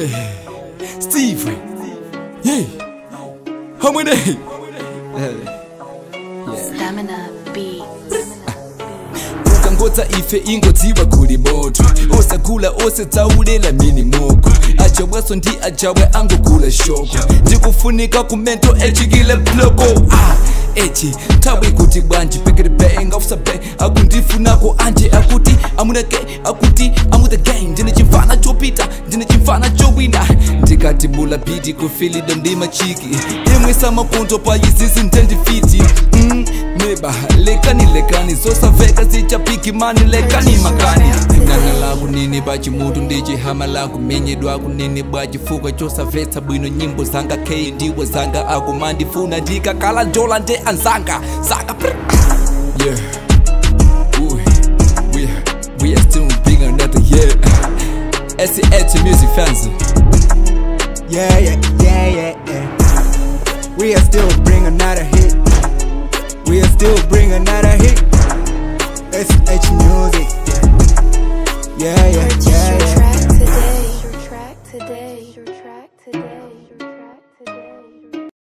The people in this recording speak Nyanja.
Yeah. Steve. Yeah. Harmony. Stamina beats. ukangodza ife ingodziwa kuli moto osagula osadzaulela mini moko ajabwaso ndi ajabwe angogula shoko ndikufunika kumento echikile bloko ah. echi nthawi kuti bwanji peketepenga usape akundifunako anje akuti amunake akuti amuthe gang ndine chimfana chopita ndine chimfana chowina ndikati bula biti kufilida ndi machiki imwe samapunto pa izizi ndendifiti mm, neba lekani lekani zosamveka zichapiki mani lekani makani nanga laku nini pachimutu ndi chihama laku menyedwa kunini bwa chifukwa chosamvetsa bwino nyimbo zanga k ndiwo zanga akumandifuna ndikakala njola nde anzanga zanga yeah. Ooh, we, we are still bring another year SCH music fans Yeah, yeah, yeah, yeah, yeah. We are still bring another hit. We are still bring another hit. SH Music.